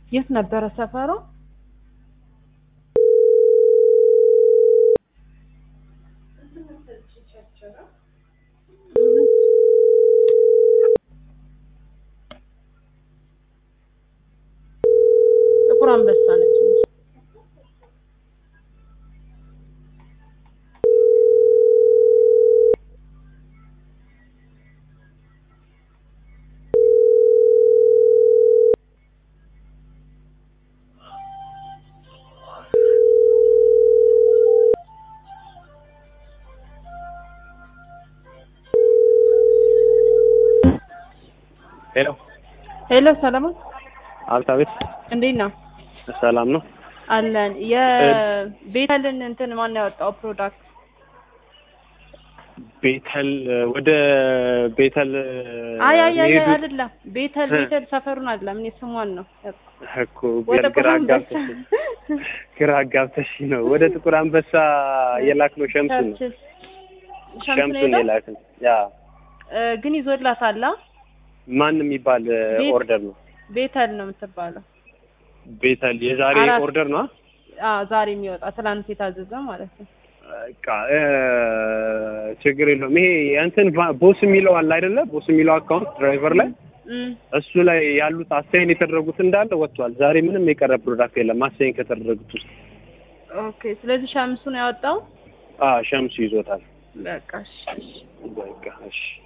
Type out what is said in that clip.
የት ነበረ ሰፈሯ? ጥቁር አንበሳ ነች። ሄሎ ሄሎ ሰለሞን አቤት፣ እንዴት ነው? ሰላም ነው? አለን። የቤተልን እንትን ማን ያወጣው ፕሮዳክት? ቤተል ወደ ቤተል አይ አይ አይ መሄዱ አይደለም። ቤተል እ። ቤተል ሰፈሩን አይደለም። እኔ ስሟን ነው እኮ ወደ ግራ ጥቁር አንበሳ አጋብተሽ ግራ አጋብተሽ ነው። ወደ ጥቁር አንበሳ የላክነው ሸምሱን ነው። ቸርችል ሸምሱን ሸምሱን ሄደው የላክን ያ እ፣ ግን ይዞላታል። አ? ማን የሚባል ቤት- ኦርደር ነው? ቤተል ነው የምትባለው። ቤተል የዛሬ አራት- ኦርደር ነው። አዎ ዛሬ የሚወጣ ትናንት የታዘዘ ማለት ነው። በቃ እ፣ ችግር የለውም። ይሄ እንትን ቫ- ቦስ የሚለው አለ አይደለ? ቦስ የሚለው አካውንት ድራይቨር ላይ እም፣ እሱ ላይ ያሉት አሳይን የተደረጉት እንዳለ ወጥቷል። ዛሬ ምንም የቀረ ፕሮዳክት የለም አሳይን ከተደረጉት ውስጥ። ኦኬ። ስለዚህ ሸምሱ ነው ያወጣው። አ ሸምሱ ይዞታል። በቃ እሺ፣ እሺ። በቃ እሺ